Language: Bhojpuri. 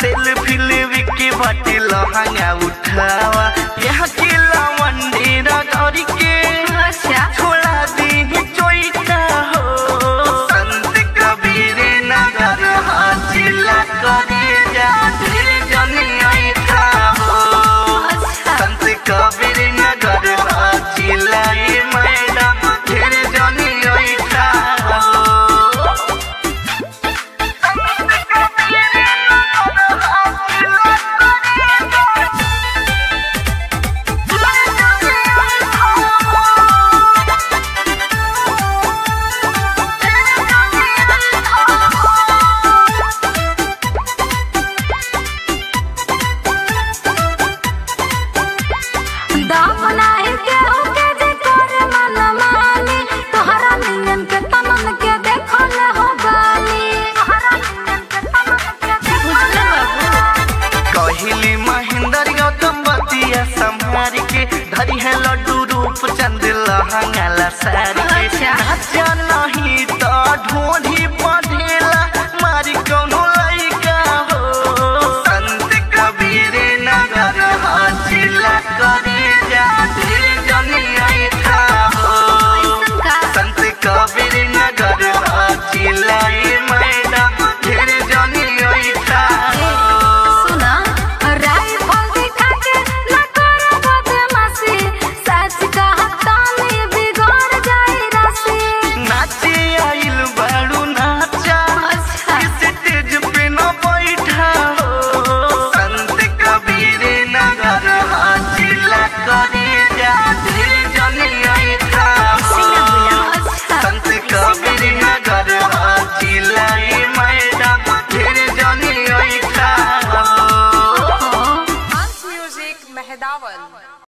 सेल्फी लेवे के बाटे लहंगा उठावा यहाँ के लवंडी रगड़ी के अच्छा छोड़ा दी चोइटा हो संत कबीर नगर हाजिला करे जा दिल जनी ऐठा हो अच्छा संत कबीर नगर हाजिला ए मैडम दिल जनी ऐठा हो संत कबीर नगर हाजिला करे जा दाम नाही केहू के जे करे मन मानी तोहरा नियन के तमन के देखो न हो बानी तोहरा नियन के तमन के देखो न हो कहली महेंद्र गौतम बतिया संहार के धरी है लड्डू रूप चंद लहंगाला सारी के अच्छा। नाचा नहीं तो ढोढ़ी पढ़ेला मारी कौनो लइका हो संत कबीर नगर हाजिला करे जा दिल जनी ऐठा हो का संत कबीर नगर हाजिला